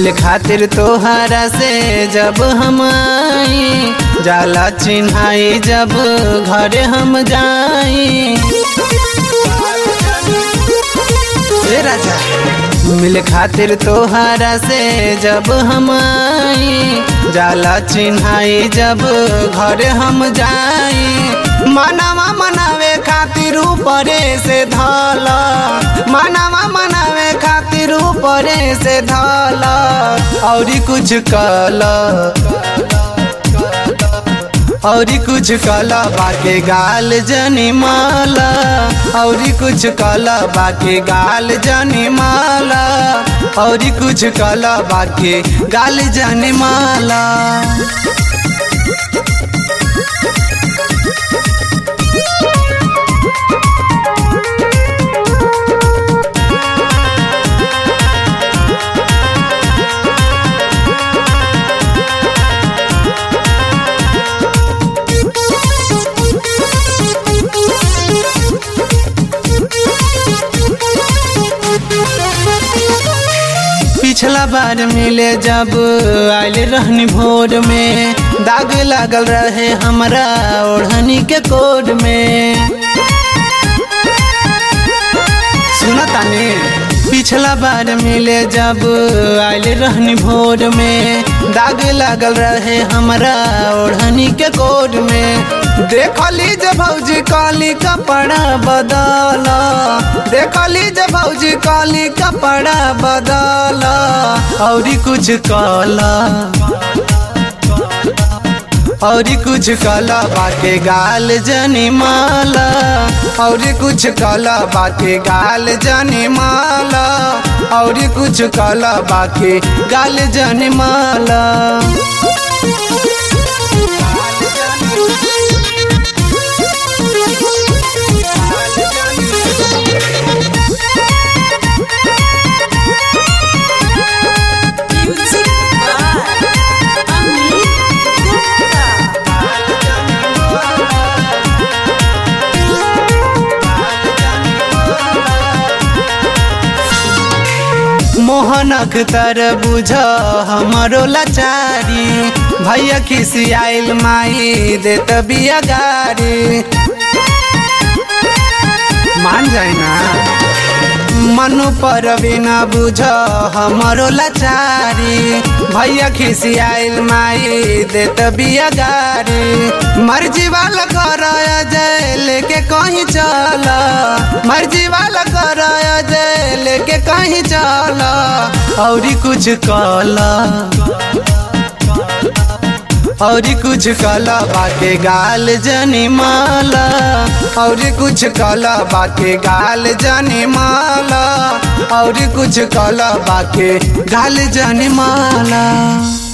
मिल खातिर तोहरा से जब हम आई जाला चिन्हाई जब घरे हम जाई ए राजा मिल खातिर तोहरा से जब हम आई जाला चिन्हाई जब घरे हम जाई मनावा मनावे खातिर ऊपरे से धल मनावा मनावे खातिर ऊपरे से धल औरी कुछ कल औरी कुछ कला बाके गाल जनी माला औरी कुछ कला बाके गाल जनी माला औरी कुछ कला बाके गाल जनी माला पिछला बार मिले जब आयल रहनी भोर में दाग लागल रहे हमरा ओढ़नी के कोड में सुना तानी पिछला बार मिले जब आयल रहनी भोर में दाग लागल रहे हमरा ओढ़नी के कोड में देखली जे भौजी काली कपड़ा बदल देखली जे भौजी काली कपड़ा बदल औरी कुछ काला औरी कुछ कला बाके गाल जनी माला औरी कुछ कला बाके गाल जनी माला औरी कुछ कला बाके गाल जनी माला Music by Amit Gupta. मोहनक तर बुझ हमरो लाचारी भैया खिसियाइल माई देत बिया गारी मान जाए ना मनु पर बिना बुझ हमरो लाचारी भैया खिसियाइल माई देत बिया गारी मर्जी वाला कर जय लेके कहीं चल मर्जी वाला कर जय लेके कहीं चल औरी कुछ कला औरी कुछ कला बाके गाल जनी माला औरी कुछ कला बाके गाल जनी माला औरी कुछ कला बाके गाल जनी माला